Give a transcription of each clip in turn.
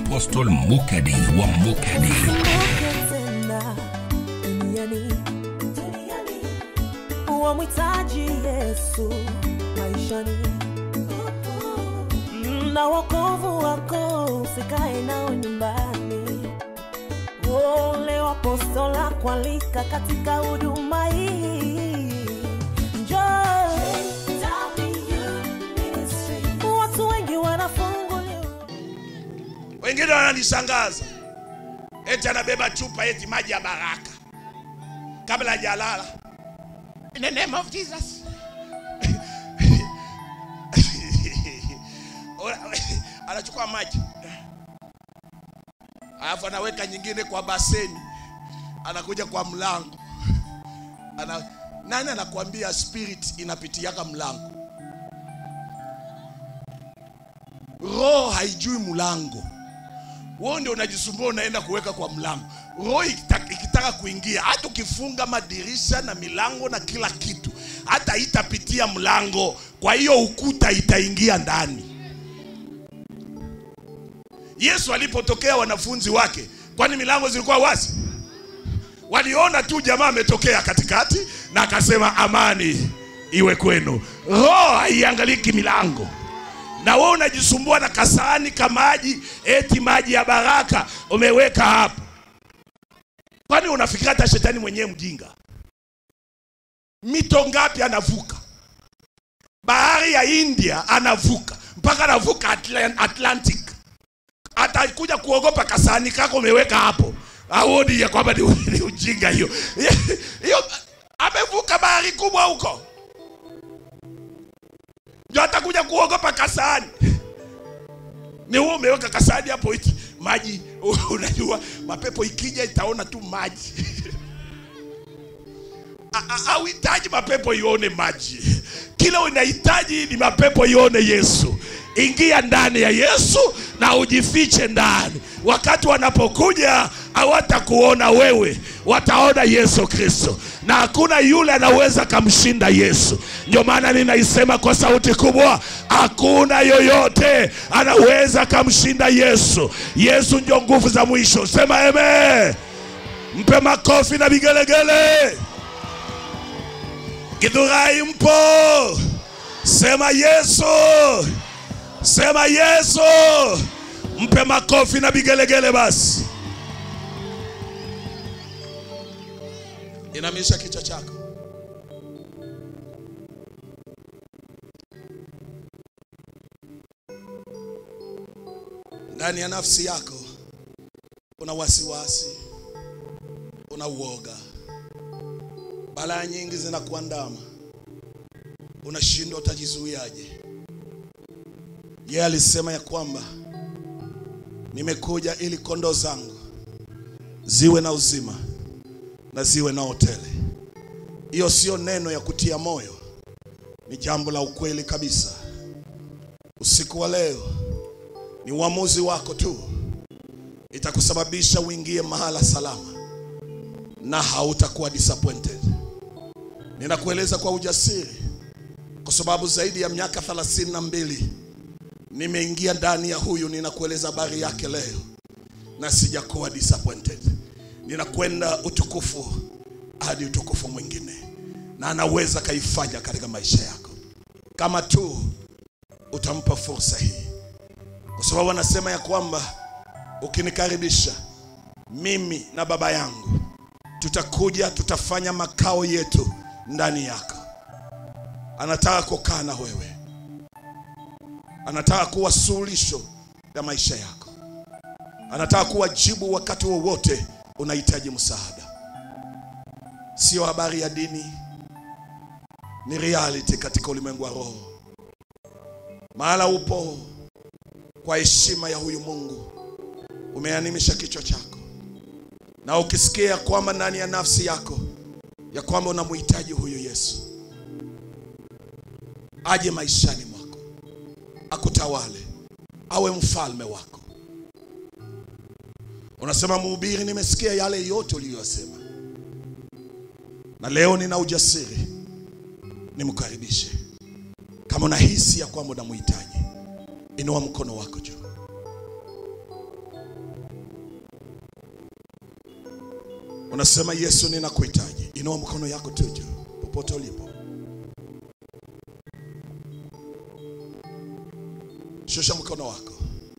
Apostle Mukadi wa Mukadi. tena duniani wamhitaji Yesu maishani na wokovu wako usikae nao nyumbani. Ole wapostola kualika katika huduma hii, njoo watu wengi wanafunguliwa Wengine wananishangaza eti anabeba chupa eti maji ya baraka kabla hajalala. In the name of Jesus. Anachukua maji alafu anaweka nyingine kwa baseni, anakuja kwa mlango ana, nani anakuambia spirit inapitiaka mlango? Roho haijui mlango wewe ndio unajisumbua unaenda kuweka kwa mlango. Roho ikitaka, ikitaka kuingia, hata ukifunga madirisha na milango na kila kitu, hata itapitia mlango, kwa hiyo ukuta itaingia ndani. Yesu alipotokea wanafunzi wake, kwani milango zilikuwa wazi? Waliona tu jamaa ametokea katikati na akasema amani iwe kwenu. Roho haiangaliki milango na wewe unajisumbua na kasahani ka maji, eti maji ya baraka umeweka hapo. Kwani unafikiri hata shetani mwenyewe mjinga? Mito ngapi anavuka? Bahari ya India anavuka mpaka anavuka Atlan- Atlantic, atakuja kuogopa kasahani kako umeweka hapo, auoni ya kwamba ni, ni ujinga hiyo hiyo. Amevuka bahari kubwa huko ndio atakuja kuogopa kasani. Ni wewe umeweka kasani hapo iti maji. Unajua mapepo ikija itaona tu maji A- a- hauhitaji mapepo ione maji, kila unahitaji ni mapepo ione Yesu. Ingia ndani ya Yesu na ujifiche ndani. Wakati wanapokuja hawatakuona wewe, wataona Yesu Kristo, na hakuna yule anaweza kamshinda Yesu. Ndio maana ninaisema kwa sauti kubwa, hakuna yoyote anaweza kamshinda Yesu. Yesu ndio nguvu za mwisho. Sema amen. Mpe makofi na vigelegele. Githurai mpo? Sema Yesu, sema Yesu. Mpe makofi na vigelegele basi. Inamisha kichwa chako. Ndani ya nafsi yako una wasiwasi, una uoga, balaa nyingi zinakuandama, unashindwa utajizuiaje? Yeye alisema ya kwamba nimekuja ili kondoo zangu ziwe na uzima na ziwe na hotele. Hiyo sio neno ya kutia moyo, ni jambo la ukweli kabisa. Usiku wa leo ni uamuzi wako tu, itakusababisha uingie mahala salama na hautakuwa disappointed. Ninakueleza kwa ujasiri, kwa sababu zaidi ya miaka thelathini na mbili nimeingia ndani ya huyu. Ninakueleza habari yake leo na sijakuwa disappointed. Ninakwenda utukufu hadi utukufu mwingine, na anaweza kaifanya katika maisha yako kama tu utampa fursa hii, kwa sababu anasema ya kwamba ukinikaribisha mimi na Baba yangu tutakuja, tutafanya makao yetu ndani yako. Anataka kukaa na wewe, anataka kuwa suluhisho ya maisha yako, anataka kuwa jibu wakati wowote unahitaji msaada. Sio habari ya dini, ni reality katika ulimwengu wa roho. Mahala upo kwa heshima ya huyu Mungu, umeanimisha kichwa chako, na ukisikia kwamba ndani ya nafsi yako ya kwamba unamhitaji huyu Yesu aje maishani mwako, akutawale, awe mfalme wako. Unasema mhubiri, nimesikia yale yote uliyosema, na leo nina ujasiri nimkaribishe. Kama unahisi ya kwamba unamhitaji, inua mkono wako juu. unasema Yesu, ninakuhitaji. Inua mkono yako tu juu popote ulipo, shusha mkono wako.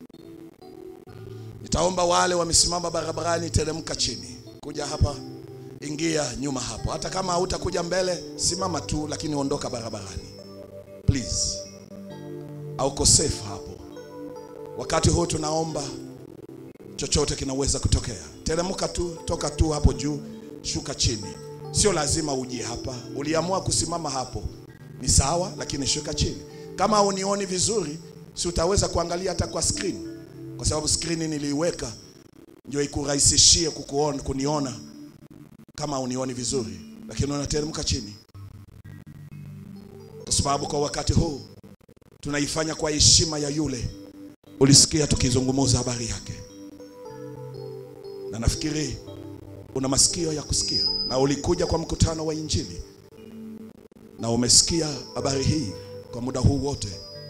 Nitaomba wale wamesimama barabarani, teremka chini, kuja hapa, ingia nyuma hapo. Hata kama hautakuja mbele, simama tu, lakini ondoka barabarani please. Hauko safe hapo. Wakati huu tunaomba, chochote kinaweza kutokea. Teremka tu, toka tu hapo juu, shuka chini. Sio lazima uje hapa. Uliamua kusimama hapo, ni sawa, lakini shuka chini. Kama haunioni vizuri, si utaweza kuangalia hata kwa screen, kwa sababu screen niliiweka ndio ikurahisishie kukuona, kuniona kama haunioni vizuri, lakini unateremka chini, kwa sababu kwa wakati huu tunaifanya kwa heshima ya yule ulisikia tukizungumza habari yake, na nafikiri una masikio ya kusikia, na ulikuja kwa mkutano wa Injili na umesikia habari hii kwa muda huu wote.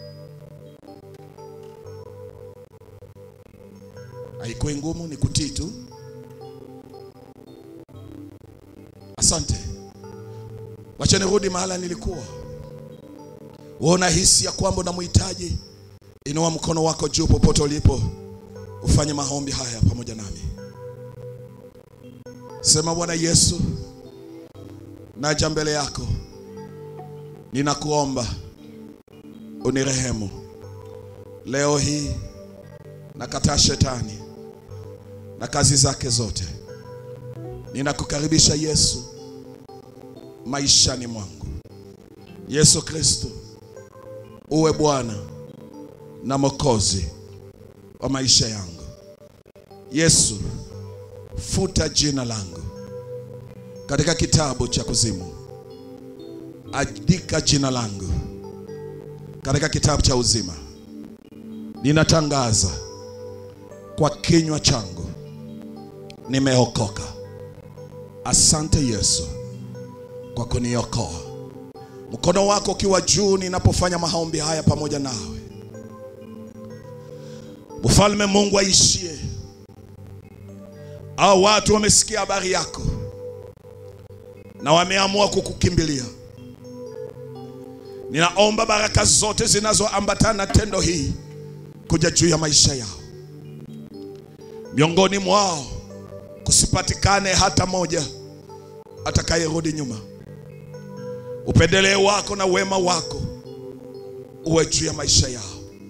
Haikuwa ngumu, ni kutii tu. Asante. Wacha nirudi mahala nilikuwa. Wewe unahisi ya kwamba unamhitaji, inua mkono wako juu popote ulipo, ufanye maombi haya pamoja nami. Sema, Bwana Yesu, naja mbele yako, ninakuomba unirehemu leo hii. Nakataa shetani na kazi zake zote. Ninakukaribisha Yesu maishani mwangu. Yesu Kristo, uwe Bwana na Mwokozi wa maisha yangu. Yesu, futa jina langu katika kitabu cha kuzimu, andika jina langu katika kitabu cha uzima. Ninatangaza kwa kinywa changu, nimeokoka. Asante Yesu kwa kuniokoa. Mkono wako ukiwa juu ninapofanya maombi haya pamoja nawe. Mfalme Mungu aishie, au watu wamesikia habari yako na wameamua kukukimbilia. Ninaomba baraka zote zinazoambatana na tendo hii kuja juu ya maisha yao. Miongoni mwao kusipatikane hata moja atakayerudi nyuma. Upendeleo wako na wema wako uwe juu ya maisha yao.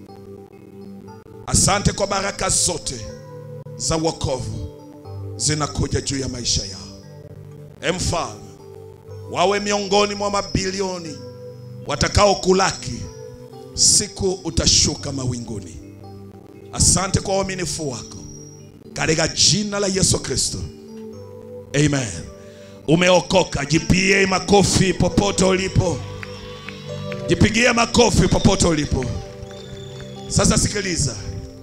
Asante kwa baraka zote za wokovu zinakuja juu ya maisha yao. E Mfalme, wawe miongoni mwa mabilioni watakao kulaki siku utashuka mawinguni. Asante kwa uaminifu wako katika jina la Yesu Kristo, amen. Umeokoka, jipigie makofi popote ulipo, jipigie makofi popote ulipo. Sasa sikiliza,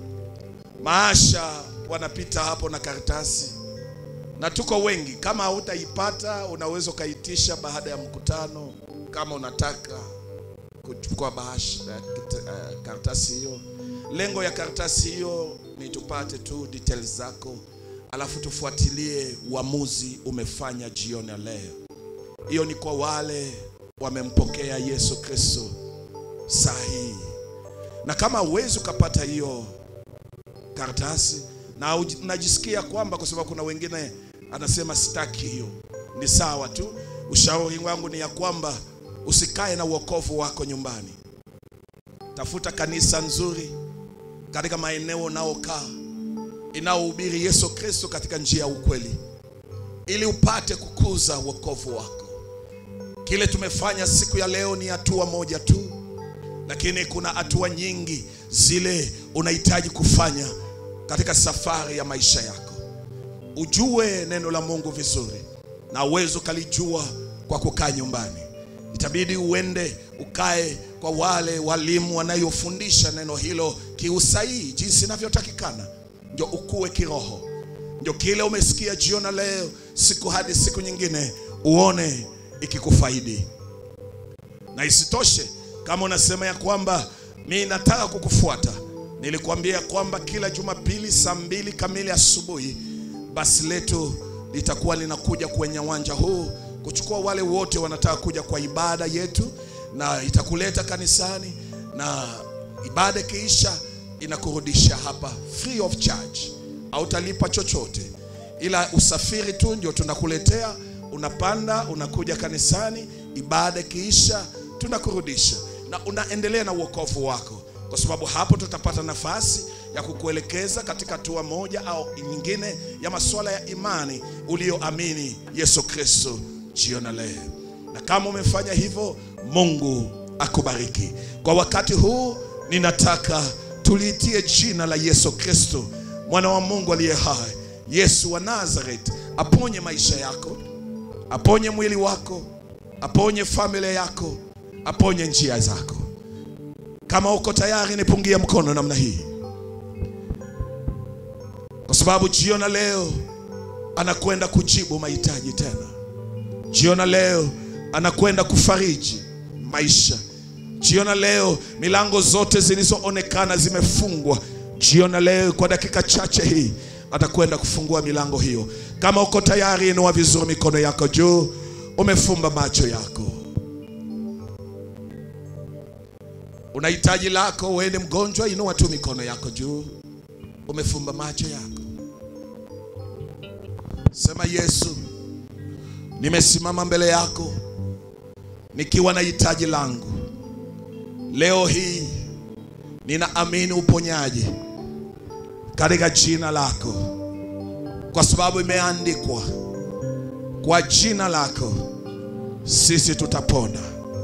maasha wanapita hapo na karatasi, na tuko wengi. Kama hautaipata unaweza ukaitisha baada ya mkutano, kama unataka kuchukua bahasha uh, karatasi hiyo. Lengo ya karatasi hiyo ni tupate tu details zako, alafu tufuatilie uamuzi umefanya jioni ya leo. Hiyo ni kwa wale wamempokea Yesu Kristo saa hii, na kama huwezi ukapata hiyo karatasi na unajisikia kwamba, kwa sababu kuna wengine anasema sitaki hiyo, ni sawa tu. Ushauri wangu ni ya kwamba usikae na uokovu wako nyumbani. Tafuta kanisa nzuri katika maeneo unaokaa inaohubiri Yesu Kristo katika njia ya ukweli, ili upate kukuza wokovu wako. Kile tumefanya siku ya leo ni hatua moja tu, lakini kuna hatua nyingi zile unahitaji kufanya katika safari ya maisha yako. Ujue neno la Mungu vizuri, na uweze ukalijua kwa kukaa nyumbani. Itabidi uende ukae kwa wale walimu wanayofundisha neno hilo kiusahihi, jinsi inavyotakikana, ndio ukue kiroho. Ndio kile umesikia jioni leo, siku hadi siku nyingine, uone ikikufaidi. Na isitoshe, kama unasema ya kwamba mi nataka kukufuata, nilikwambia kwamba kila Jumapili saa mbili kamili asubuhi basi letu litakuwa linakuja kwenye uwanja huu kuchukua wale wote wanataka kuja kwa ibada yetu, na itakuleta kanisani, na ibada ikiisha inakurudisha hapa free of charge, hautalipa chochote, ila usafiri tu ndio tunakuletea. Unapanda unakuja kanisani, ibada ikiisha tunakurudisha, na unaendelea na uokovu wako, kwa sababu hapo tutapata nafasi ya kukuelekeza katika hatua moja au nyingine ya masuala ya imani ulioamini Yesu Kristo jiona leo. Na kama umefanya hivyo, Mungu akubariki. Kwa wakati huu ninataka tuliitie jina la Yesu Kristo, mwana wa Mungu aliye hai, Yesu wa Nazareth, aponye maisha yako, aponye mwili wako, aponye familia yako, aponye njia zako. Kama uko tayari, nipungie mkono namna hii, kwa sababu jiona leo anakwenda kujibu mahitaji tena. Jiona leo anakwenda kufariji maisha. Jiona leo milango zote zilizoonekana zimefungwa, jiona leo kwa dakika chache hii atakwenda kufungua milango hiyo. Kama uko tayari, inua vizuri mikono yako juu, umefumba macho yako. Una hitaji lako, wewe ni mgonjwa, inua tu mikono yako juu, umefumba macho yako. Sema, Yesu, nimesimama mbele yako nikiwa na hitaji langu. Leo hii ninaamini uponyaji katika jina lako, kwa sababu imeandikwa, kwa jina lako sisi tutapona.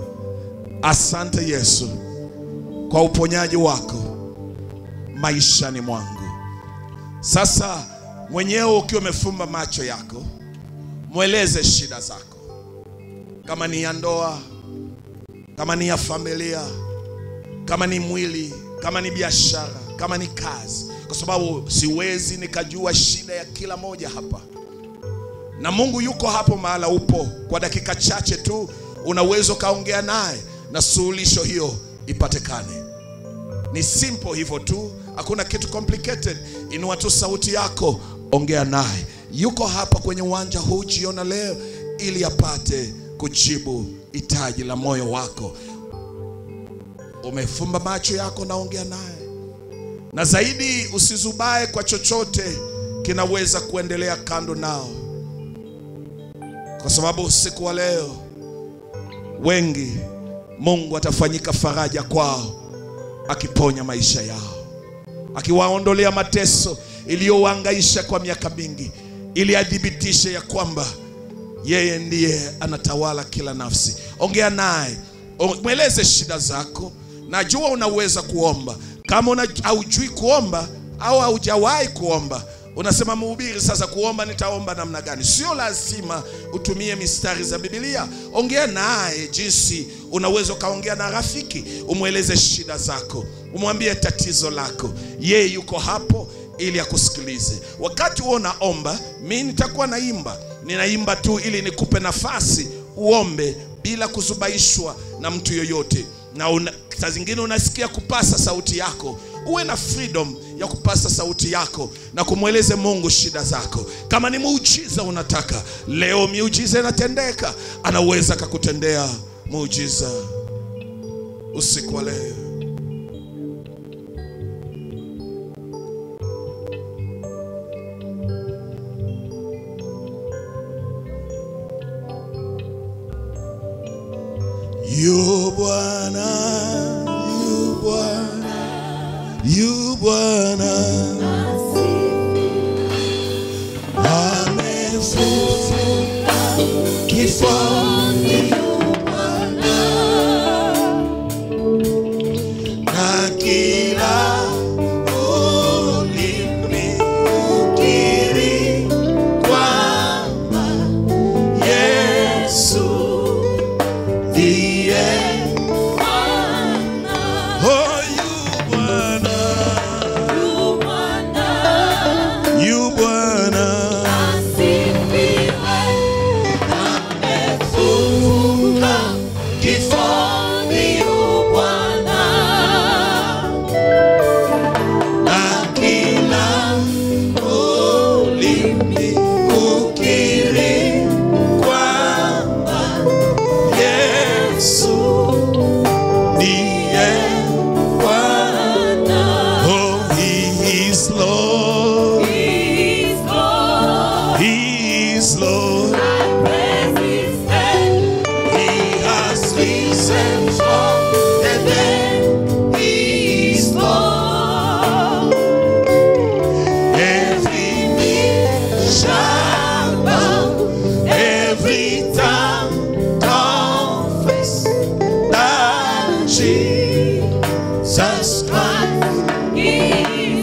Asante Yesu kwa uponyaji wako maishani mwangu. Sasa mwenyewe ukiwa umefumba macho yako, mweleze shida zako, kama ni ya ndoa, kama ni ya familia, kama ni mwili, kama ni biashara, kama ni kazi, kwa sababu siwezi nikajua shida ya kila moja hapa, na Mungu yuko hapo mahala upo. Kwa dakika chache tu unaweza ukaongea naye na suluhisho hiyo ipatikane. Ni simple hivyo tu, hakuna kitu complicated. Inua tu sauti yako, ongea naye. Yuko hapa kwenye uwanja huu jiona leo, ili apate kujibu hitaji la moyo wako. Umefumba macho yako, naongea naye, na zaidi usizubae kwa chochote kinaweza kuendelea kando nao, kwa sababu usiku wa leo wengi Mungu atafanyika faraja kwao, akiponya maisha yao, akiwaondolea mateso iliyowaangaisha kwa miaka mingi, ili adhibitishe ya kwamba yeye ndiye anatawala kila nafsi. Ongea naye, o- mweleze shida zako. Najua unaweza kuomba. Kama una, haujui kuomba au haujawahi kuomba, unasema mhubiri, sasa kuomba nitaomba namna gani? Sio lazima utumie mistari za Biblia. Ongea naye jinsi unaweza ukaongea na rafiki, umweleze shida zako, umwambie tatizo lako. Yeye yuko hapo ili akusikilize. Wakati huo unaomba, mi nitakuwa naimba, ninaimba tu ili nikupe nafasi uombe bila kuzubaishwa na mtu yoyote, na una, saa zingine unasikia kupasa sauti yako, uwe na freedom ya kupasa sauti yako na kumweleze Mungu shida zako. Kama ni muujiza unataka leo, miujiza inatendeka, anaweza akakutendea muujiza usiku wa leo. Yu Bwana, yu Bwana, yu Bwana amefufuka kifoni na kila ulimi ukiri kwamba Yesu ndiye Oh, yu Bwana, yu Bwana amefufuka kifoni Jesus Christ, He